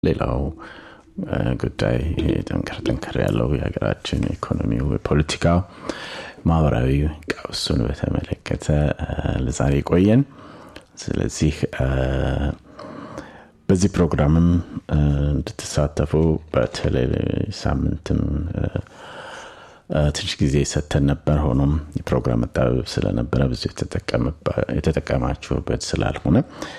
ሌላው ጉዳይ ጠንከር ጠንከር ያለው የሀገራችን ኢኮኖሚው፣ የፖለቲካ፣ ማህበራዊ ቀውሱን በተመለከተ ለዛሬ ቆየን። ስለዚህ በዚህ ፕሮግራምም እንድትሳተፉ በተለይ ሳምንትም ትንሽ ጊዜ ሰተን ነበር። ሆኖም የፕሮግራም መጣበብ ስለነበረ ብዙ የተጠቀማችሁበት ስላልሆነ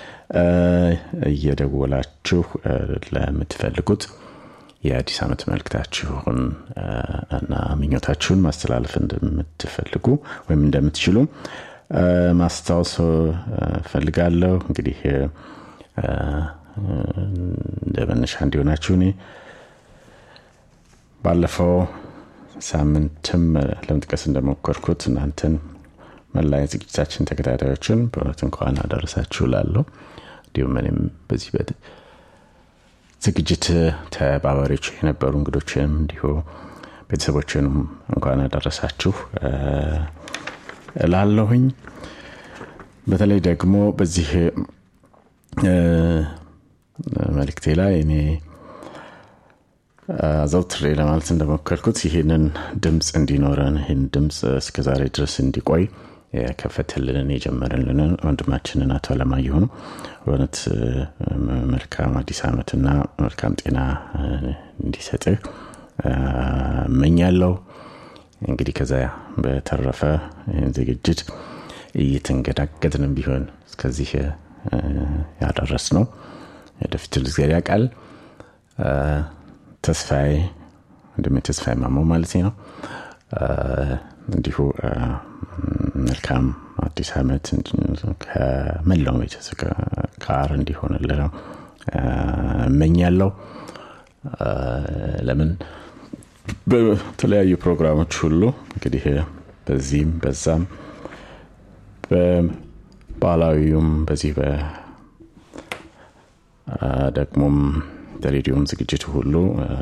እየደወላችሁ ለምትፈልጉት የአዲስ ዓመት መልክታችሁን እና ምኞታችሁን ማስተላለፍ እንደምትፈልጉ ወይም እንደምትችሉ ማስታወስ ፈልጋለሁ። እንግዲህ እንደ መነሻ እንዲሆናችሁ እኔ ባለፈው ሳምንትም ለመጥቀስ እንደሞከርኩት እናንተን መላ ዝግጅታችን ተከታታዮችን በእውነት እንኳን አደረሳችሁ ላለሁ እንዲሁም እኔም በዚህ ዝግጅት ተባባሪዎች የነበሩ እንግዶችንም እንዲሁ ቤተሰቦችንም እንኳን አደረሳችሁ ላለሁኝ በተለይ ደግሞ በዚህ መልክቴ ላይ እኔ አዘውትሬ ለማለት እንደሞከርኩት ይህንን ድምፅ እንዲኖረን ይህን ድምፅ እስከዛሬ ድረስ እንዲቆይ የከፈተልንን የጀመረልንን ወንድማችንን አቶ አለማየሁ በእውነት መልካም አዲስ ዓመትና መልካም ጤና እንዲሰጥህ እመኛለሁ። እንግዲህ ከዛ በተረፈ ይህን ዝግጅት እየተንገዳገድንም ቢሆን እስከዚህ ያደረስ ነው ወደፊት ልዝገድ ያውቃል። ተስፋዬ ወንድሜ ተስፋዬ ማሞ ማለት ነው። እንዲሁ መልካም አዲስ ዓመት ከመላው ቤተሰብ ጋር እንዲሆንልህ ነው እመኛለሁ። ለምን በተለያዩ ፕሮግራሞች ሁሉ እንግዲህ በዚህም በዛም በባህላዊውም በዚህ ደግሞም በሬዲዮም ዝግጅት ሁሉ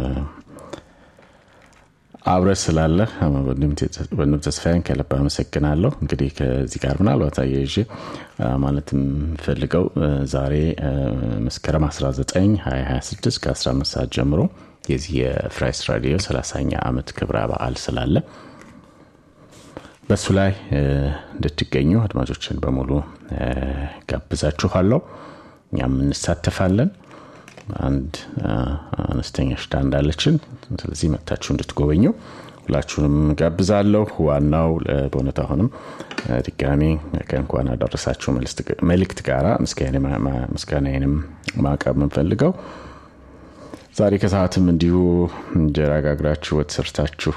አብረ ስላለ ወንድም ተስፋዬን ከልብ አመሰግናለሁ። እንግዲህ ከዚህ ጋር ምናልባት አያይዤ ማለት የምፈልገው ዛሬ መስከረም 19 2026 ከ15 ሰዓት ጀምሮ የዚህ የፍራይስ ራዲዮ 30ኛ ዓመት ክብረ በዓል ስላለ በእሱ ላይ እንድትገኙ አድማጮችን በሙሉ ጋብዛችኋለሁ። እኛም እንሳተፋለን። አንድ አነስተኛ ሽታ እንዳለችን ስለዚህ መጥታችሁ እንድትጎበኙ ሁላችሁንም ጋብዛለሁ። ዋናው በእውነት አሁንም ድጋሚ ከእንኳን አደረሳችሁ መልእክት ጋራ ምስጋናዬንም ማቅረብ የምንፈልገው ዛሬ ከሰዓትም እንዲሁ እንጀራ ጋግራችሁ ወጥ ሰርታችሁ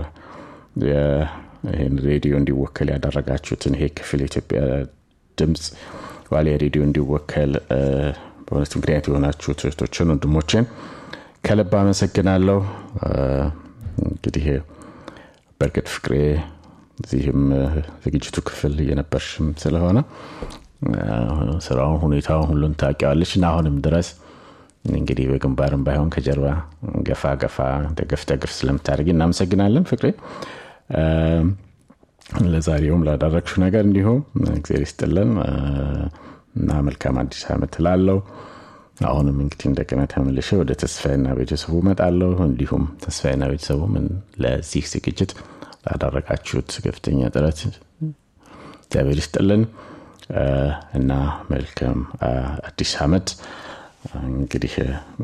ይህን ሬዲዮ እንዲወከል ያደረጋችሁትን ይሄ ክፍል የኢትዮጵያ ድምፅ ዋሊያ ሬዲዮ እንዲወከል በእውነት ምክንያት የሆናችሁ እህቶችን ወንድሞችን ከልብ አመሰግናለሁ። እንግዲህ በእርግጥ ፍቅሬ እዚህም ዝግጅቱ ክፍል እየነበርሽም ስለሆነ ስራውን፣ ሁኔታውን ሁሉን ታውቂዋለች እና አሁንም ድረስ እንግዲህ በግንባርም ባይሆን ከጀርባ ገፋ ገፋ ደገፍ ደገፍ ስለምታደርጊ እናመሰግናለን ፍቅሬ። ለዛሬውም ላደረግሽው ነገር እንዲሁም እግዚአብሔር ይስጥልን እና መልካም አዲስ ዓመት ላለው አሁንም እንግዲህ እንደገና ተመልሼ ወደ ተስፋዬና ቤተሰቡ እመጣለሁ። እንዲሁም ተስፋዬና ቤተሰቡ ምን ለዚህ ዝግጅት ላደረጋችሁት ከፍተኛ ጥረት እግዚአብሔር ይስጥልን እና መልካም አዲስ ዓመት። እንግዲህ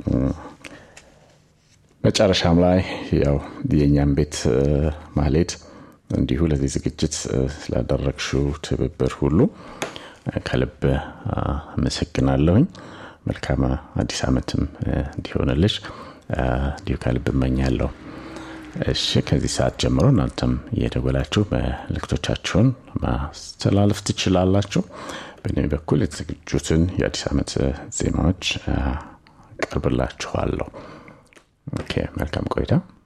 መጨረሻም ላይ ያው የእኛም ቤት ማሌት እንዲሁ ለዚህ ዝግጅት ስላደረግሽው ትብብር ሁሉ ከልብ አመሰግናለሁኝ። መልካም አዲስ ዓመትም እንዲሆንልሽ እንዲሁ ከልብ እመኛለሁ። እሺ፣ ከዚህ ሰዓት ጀምሮ እናንተም እየደወላችሁ መልእክቶቻችሁን ማስተላለፍ ትችላላችሁ። በእኔ በኩል የተዘጋጁትን የአዲስ ዓመት ዜማዎች ቀርብላችኋለሁ። ኦኬ፣ መልካም ቆይታ።